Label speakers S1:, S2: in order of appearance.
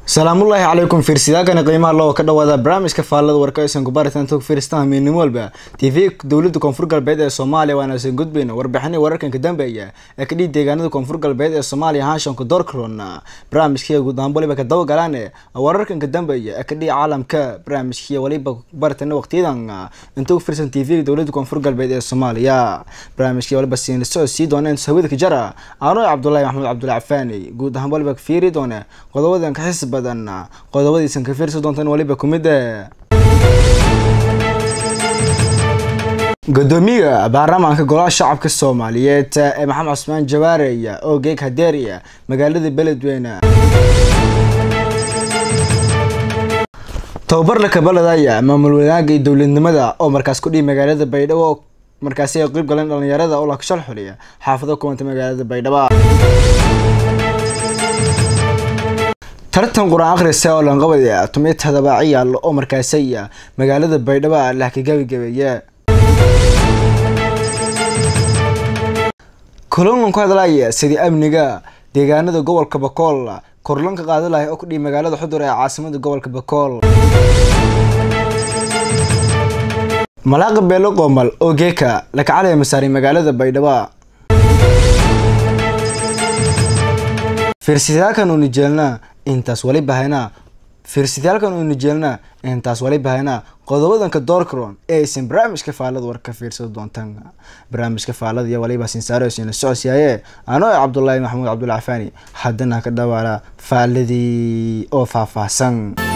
S1: salaamullaahi calaykum fiirsidaakani qiimaha loo ka dhawaada barnaamijka faallada warkaysan kubaritan tog fiirstaan miidnimo walba t v dowlada koonfur galbeed ee soomaaliya waanaasan gudbayna warbixini wararkanka dambeeya ee kadhii deegaanada koonfur galbeed ee soomaaliya hanshanka doorkaron barnaamijkiiya guud ahaan waliba ka dabagalaan wararkanka dambeeya ee kadhii caalamka barnaamijkiiya waliba baratana waqtiyadan inta u fiirsan t v dowlada koonfur galbeed ee soomaaliya barnaamijkii waliba siin socod sii doona inta hawada ka jara aano cabdulahi maxamed cabdulla cafaani guud ahaan waliba fiiri doona qodobadan ka xis badan qodobadiisan ka fiirsi doontaan waliba kumid gudoomiyaha baarlamaanka golaha shacabka soomaaliyeed ee maxamed cusmaan jawaarey oo geeg hadeeriya magaalada beledweyne tababar la kabaladaya maamul wanaaga iyo dowladnimada oo markaas ku dhihi magaalada baydhabo markaasi ay qeyb galeen dhalinyarada oo lakashal xuliya xaafado kuwanta magaalada baydhabo tartan qur-aan akhrisa oo lanqabaya tumiy todoba ciyaal oo markaasaya magaalada baydhabo lah ka gabigabeeye kulankan ku hadlaya sidii amniga deegaanada gobolka bakool korlanka qaadalaya oo ku dhihi magaalada xudur ee caasimada gobolka bakool malaaqa beelo qoomal oo geeka lakacalaya masaaray magaalada baydhabo fiirsitaalkan uuna jeelnaa intaas wali bahaynaa fiirsitaalkan uuna jeelnaa intaas wali bahaynaa qodobadanka doorkaron ee aysan barnaamijka faallada war ka fiirsado doontaan barnaamijka faallada iyo waliba sinsaarosina socodsiyaye anoo cabdulaahi maxamuud cabdulla cafaani haddana ka dhawaala faalladii oo faahfaahsan